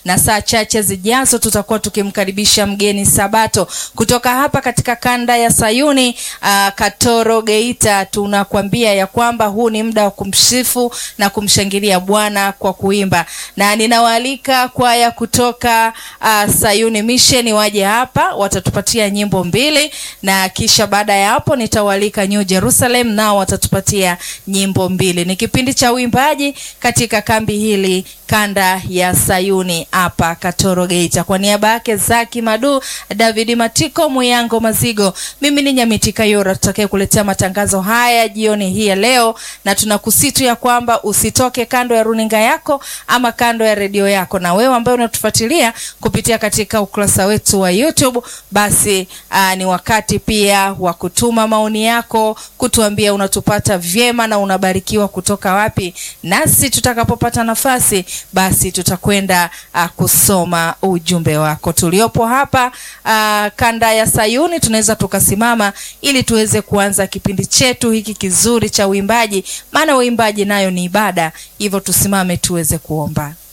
na saa chache zijazo tutakuwa tukimkaribisha mgeni Sabato kutoka hapa katika kanda ya Sayuni uh, Katoro Geita. Tunakwambia ya kwamba huu ni muda wa kumsifu na kumshangilia Bwana kwa kuimba, na ninawaalika kwaya kutoka uh, Sayuni Mission waje hapa, watatupatia nyimbo mbili, na kisha baada ya hapo nitawaalika New Jerusalem nao watatupatia nyimbo mbili. Ni kipindi cha uimbaji katika kambi hili kanda ya Sayuni hapa Katoro Geita. Kwa niaba yake Zaki Madu, David Matiko, Muyango Mazigo, mimi ni Nyamiti Kayora tutakaye kuletea matangazo haya jioni hii ya leo, na tunakusitu ya kwamba usitoke kando ya runinga yako ama kando ya redio yako, na wewe ambaye unatufuatilia kupitia katika ukurasa wetu wa YouTube, basi aa, ni wakati pia wa kutuma maoni yako, kutuambia unatupata vyema na unabarikiwa kutoka wapi, nasi tutakapopata nafasi basi tutakwenda uh, kusoma ujumbe wako. Tuliopo hapa uh, kanda ya Sayuni tunaweza tukasimama ili tuweze kuanza kipindi chetu hiki kizuri cha uimbaji, maana uimbaji nayo ni ibada. Hivyo tusimame tuweze kuomba.